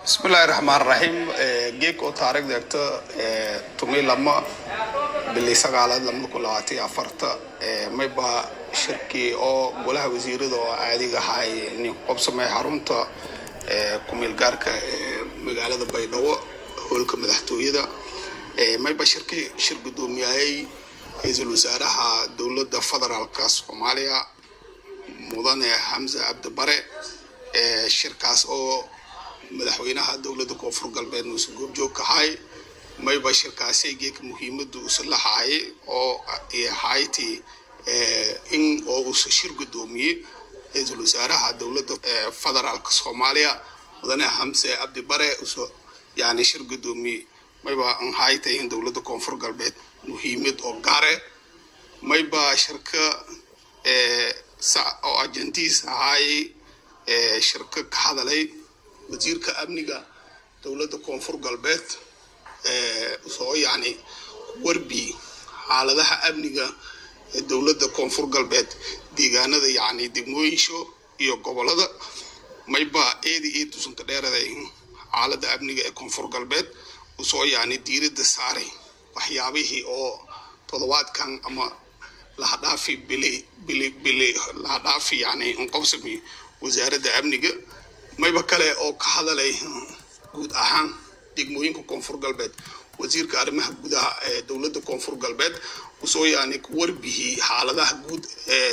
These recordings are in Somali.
bismillahi raxmaan raxiim geeg oo taarikhda egto tumi lama bilii sagaalaad lamada kun labaatan iyo afarta mayba shirkii oo golaha wasiirada oo caadiga ahay nin qobsamey xarunta kumeel gaarka magaalada baydhabo hoolka madaxtooyada mayba shirkii shir gudoomiyahey ra-iisul wasaaraha dowladda federaalka soomaaliya mudane xamse cabdibare shirkaas oo madaxweynaha dowladda koonfur galbeed muuse goobjoog kahay mayba shirkaasay geeka muhiimadu usa lahaayay oo hayti in oo uusa shir gudoomiyey ra-iisul wasaaraha dowladda federaalka soomaaliya mudane xamse cabdibare usa yani shir gudoomiyey mayba an haytay in dowladda koonfur galbeed muhiimad oo gaare mayba shirka oo ajendiis ahaayay shirka ka hadalay wasiirka amniga dowladda koonfur galbeed soo yani warbi xaaladaha amniga ee dowladda koonfur galbeed deegaanada yani degmooyinsho iyo gobolada mayba eedi ii tusanka dheeraday xaalada amniga ee koonfur galbeed usoo yani diirada saaray waxyaabihii oo todobaadkan ama lahadhaafi bili bili bili lahadhaafi yani unqobsami wasaaradda amniga mayba kale oo ka hadalay guud ahaan degmooyinka koonfur galbeed wasiirka arrimaha gudaha ee dowladda koonfur galbeed usoo yani warbihii xaaladaha guud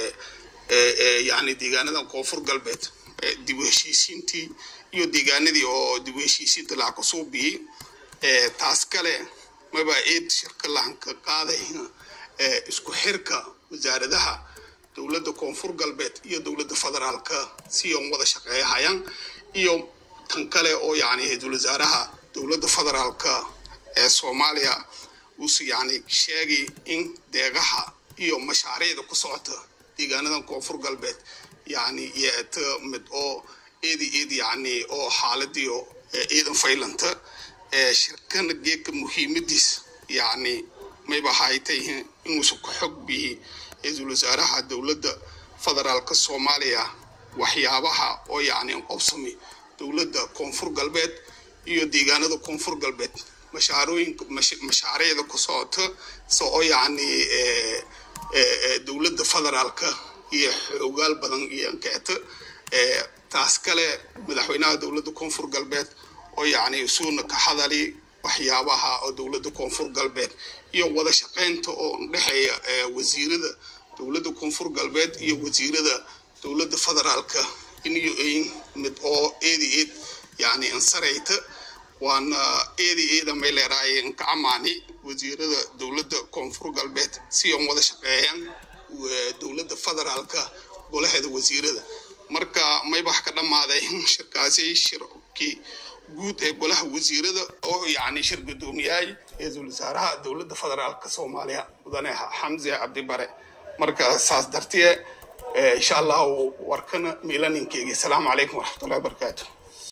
ee yani deegaanada koonfur galbeed dib u heshiisiintii iyo deegaanadii oo dib u heshiisiinta laha kasoo biyey taas kale mayba eed shirka lahanka qaaday isku xirka wasaaradaha dowladda koonfur galbeed iyo dowladda federaalka si on wada shaqeeyahayaan iyo tan kale oo yani ra-iisul wasaaraha dowladda federaalka ee soomaaliya uuse yani sheegay in deegaha iyo mashaariicda ku socota deegaanadan koonfur galbeed yani yeeta mid oo eedi eed yani oo xaaladiio ciidan faylanta shirkana geedka muhiimadiis yani mayba haytay inuusa ka xog biyi ra-iisul wasaaraha dowladda federaalka soomaaliya waxyaabaha oo yani qobsami dowladda koonfur galbeed iyo deegaanada koonfur galbeed mashaarooyinka mashaariicda ku socota se oo yani dowladda federaalka iyo xoogaal badan iyo ankeeta taas kale madaxweynaha dowladda koonfur galbeed oo yani isuuna ka hadali waxyaabaha oo dowladda koonfur galbeed iyo wada shaqaynta oo dhexeeya wasiirada dowladda koonfur galbeed iyo wasiirada dowladda federaalka iniyo ayn mid oo eedi eed yani ansarayta waana eedi eeda may leeraaye inka amaani wasiirada dowladda koonfur galbeed si on wada shaqeeyaan dowladda federaalka golaheeda wasiirada marka maybax ka dhammaaday shirkaasi shirkii guud ee golaha wasiirada oo yani shir gudoomiyahay ra-iisul wasaaraha dowladda federaalka soomaaliya mudane xamse cabdibare marka saas dartee insha allahu warkana miilaninkeygi asalaamu calaykum waraxmatullahi wabarakaatu